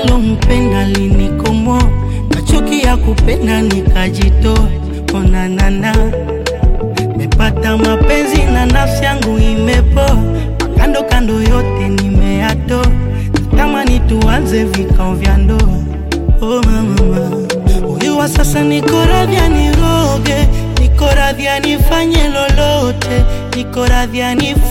nilompenda linikomoa, na chuki ya kupenda nikajitoa. Onanana, mepata mapenzi na nafsi yangu imepoa, kando kando yote nimeyatoa, natamani tuanze vikao vya ndoa. Oh mama, huyu wa sasa niko radhi aniroge, niko radhi anifanye lolote, niko radhi anif